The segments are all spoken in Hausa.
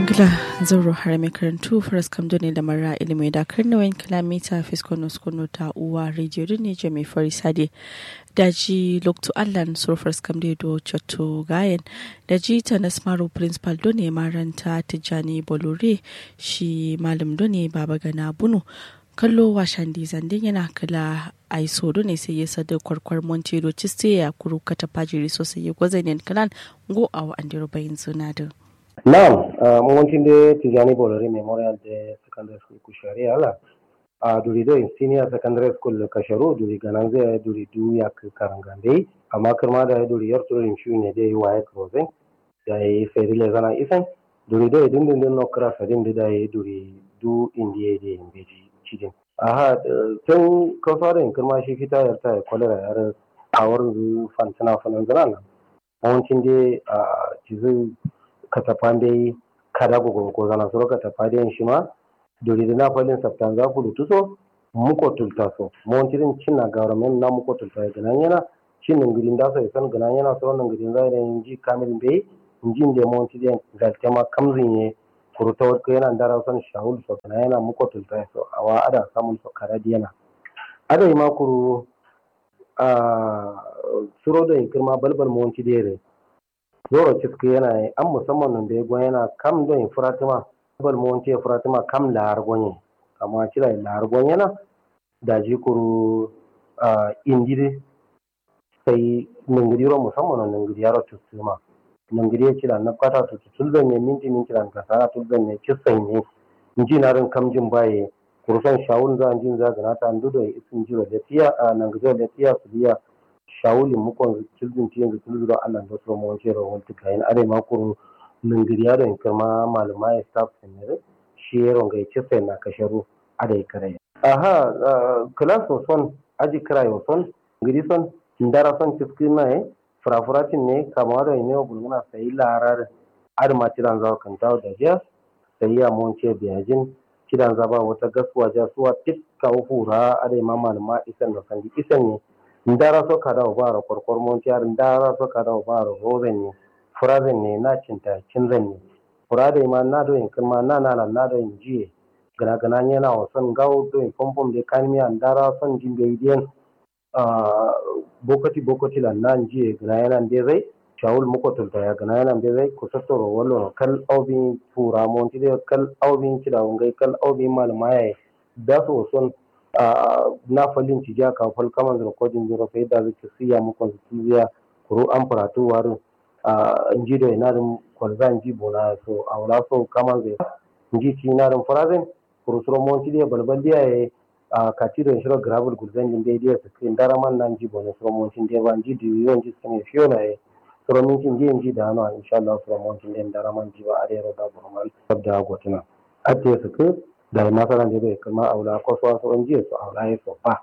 Gila zauro har mai karantu faras kamdo ne da mara ilimi da karnawayin kilomita fiskono skono ta uwa rediyo ne je mai fari sade daji lokto allan sur faras kamdo do chato gayen daji ta nasmaro principal do ne maranta tijjani bolore shi malam do ne baba gana bunu kallo washan dizandin yana kala a do ne sai ya sada kwarkwar montero ciste ya kuru kata fajiri sosai ya gwazanin kalan go a wa'andiro bayin sunadin. Naam, uh, Montinde Tijani Bolori Memorial de Secondary School Kushari ala. Uh, duri do senior secondary school Kasharu duri gananze duri du yak karangande amma kirma da duri yar turin shu ne dai waye closing da yi feri le zana isan duri do idin din din nokra sadin da yi duri du indiye de imbeji cidin aha tun ka fara in kirma shi fita yar ta kolera yar awar fantana fanan zana Montinde uh, cizu katapande kada gogo ko zana soro katapande shi ma dori da na falin saptan za ku lutuso muko tulta so montirin cinna government na muko tulta ga nan yana cin ngidin da sai san ganan yana so nan ngidin zai da inji kamil be inji da montirin ga tema kamzin ye kurta ko yana dara san shahul so kana yana muko tulta so awa ada samun so karadi yana ada ma kuru a suro da kirma balbal monti dere zoro ciski yana yi an musamman nan da ya gwan yana kam don furatima bal mu wance furatima kam lahar gonye amma kira lahar gonye na da ji kuru indiri sai ningiri ro musamman nan ningiri yaro tusuma ningiri ya kira na kwata tu tulzan ne minti min kira ka sara tulzan ne kisai ne inji na rin kam jin baye kurusan shawun za jin za gana ta ndudo isin jiro da tiya a ningiri da tiya su biya shawuli mukon kilbin tiyan da tulzuro Allah da su mu wace ro wanta kayan are ma kuru ningiri ya don kirma malama ya staff senere shi ya ronga ya ce na kasharu ada ya kare aha class of son aji kira yo son ngiri son ndara son ciski na e frafuratin ne kama da ne bulguna sai larar ar ma tiran zawo kan tawo da jiya sai ya mun ce biyajin kidan zaba wata gaswa jasuwa tikka hura ada ma malama isan da sandi isan ne ndara so kada o bara korkor mon tiar ndara so kada o bara rozen ne furazen ne na cinta cinzan ne furade ma na do in kuma na na na do in jiye gana gana ne na o son gawo do in pompom de kanmi ndara son jimbe idiyan bokati bokati la nan jiye gana yana de zai shawul muko tulta ya gana yana de zai ko sattoro wallo kal aubi fura mon tide kal aubi kida ngai kal aubi malama yayi da so son na falin ci ja ka fal kaman da kodin jiro fa yadda zai siya mu ko siya kuro an faratu warin in ji da ina da kwalza in ji bona so a wala so kaman zai in ji ci ina da farazen kuro suro mon ci da balbal dia e a kati da shiro gravel gulzan din da dia su kin dara man nan ji bona suro mon ci da ban ji da yon ji sun fiyo na e suro min cin ji in ji da no insha Allah suro mon ci da dara man ji ba a da da burman sabda gotuna ate su ku da masaran da bai kuma aula ko so so in ji su aula ya so fa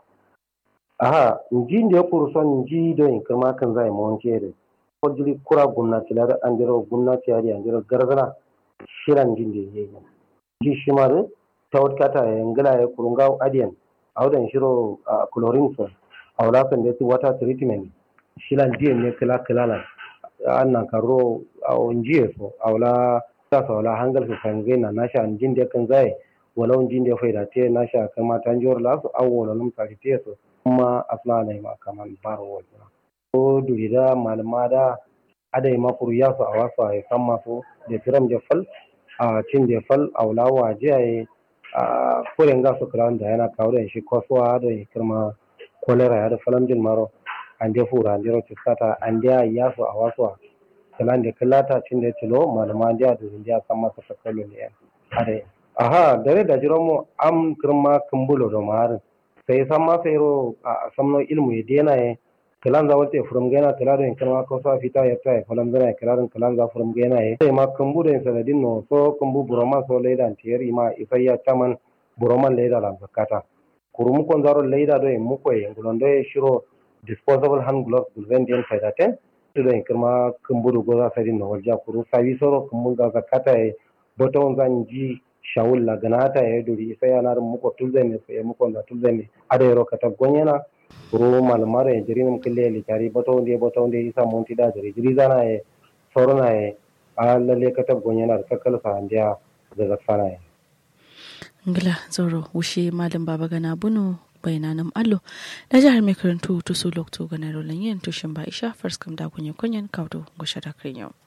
aha in ji da kuru son ji da in kuma kan zai mon ce da ko jiri kura gwamnati lar an jiro gwamnati yari an jiro garzana shiran jin da yayi ji shi ma da ta wata ta yangala ya kurunga adiyan audan shiro chlorine so aula san da water treatment shiran ji ne kala kala na annan karo a onjiye so aula ta so aula hangal su kan gaina nasha an jin da kan zai walau jin da faida te na sha kama ta jor la su awo na num tari te so kuma asla ne ma kaman baro wajina ko durida malama da ada ma kuru ya su a wasu a san masu da tiram da fal a cin da fal a wula waje a a kuren ga su kira da yana kawo da shi kwasuwa da ya kirma kolera ya da falam jin maro an da fura an da roci sata an da ya su a wasu a kalan da kallata cin da tilo malama da da ya san masa sakalo ne a aha dare da jiran mu am kirma kumbulo do mar sai san ma sai ro a samno ilmu ya dena ye kalan za wate furum gena kala do kirma ko sa fita ya ta falam gena kalan kalan za furum gena ye sai ma kumbu do sanadin no so kumbu buroma so leida antiyari ma ifai ya taman buroman leida lan zakata kurum kon zaro leida do mu ko ye ngulon do shiro disposable hand gloves gulven den faida ten do kirma kumbu do go za sadin no walja kuru sabi soro kumbu ga zakata ye boton zan ji shawul la ganata ya duri sai yana da muko tulzane sai muko da tulzane ada yaro kata gonyana ro malmare ya jiri nam kille li kari bato ndi bato ndi isa monti da jiri jiri zana e sorona e a lalle ka tabgon yana da kakkal sa handiya da zafana ya ngila zoro wushe malam baba gana bunu bayananam allo da jihar mai karantu to su lokto gana rolan yin tushin ba isha first kam da kunye kunyen kaudo gushe da yau